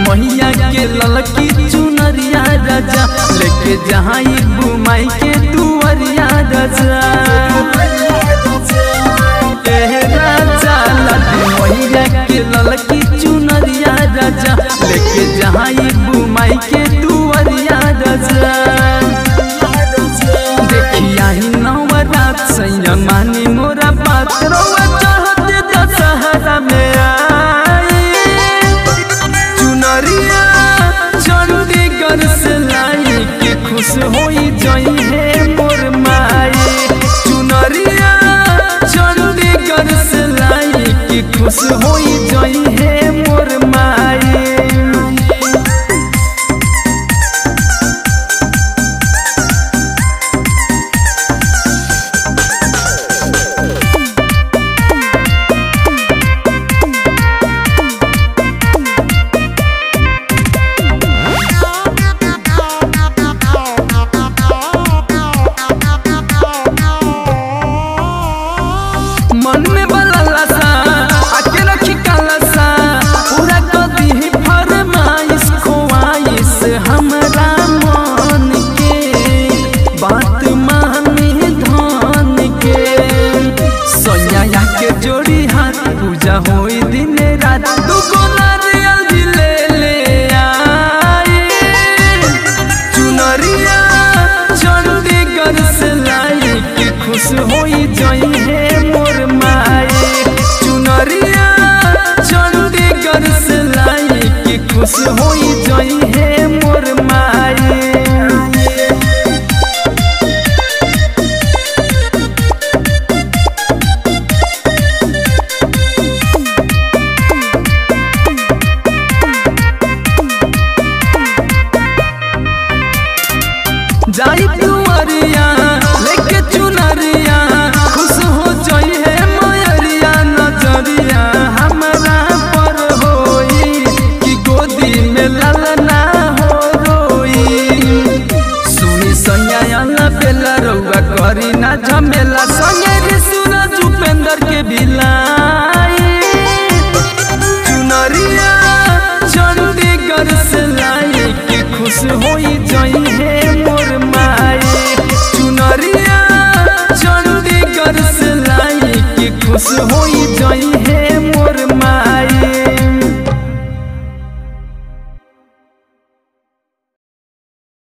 मैया के ललकी चुनरिया राजा लेके जहाँ बुमाई के दुआरिया राजा ए राजा लाडी मैया के ललकी चुनरिया राजा लेके जहाँ बुमाई के दुआरिया राजा देखिया ही नवरात सैया मानी मोरा बात रौआ चढ़ते दशहरा में आई चुनरिया चंडीगढ़ से लाई के खुश होई जई है मोर माई चुनरिया चंडीगढ़ से लाई के खुश होई जई है मोर माई मन में बलला सा आके रखी काला सा पूरा कर दी फरमाइश ख्वाइश हमरा मन के बात माने धन के सोया के जोड़ी हाथ पूजा होई दिन रात दू गो नारियल भी ले ले आई चुनरिया चंडीगढ़ से लाई के खुश होई जई है मोर माई चुनरिया चंडीगढ़ से लाई के खुश होई जई है मोर माई जाई दुआरिया लेके चुनरिया खुश हो जाई है मयरिया नजरिया हमरा पर होई कि गोदी में ललना हो रोई सुनी सैया बेला रउआ करी ना झमेला संगे रे सूरज उपेंद्र के बिलाई चुनरिया चंडीगढ़ से लाई के खुश होई जई है मोर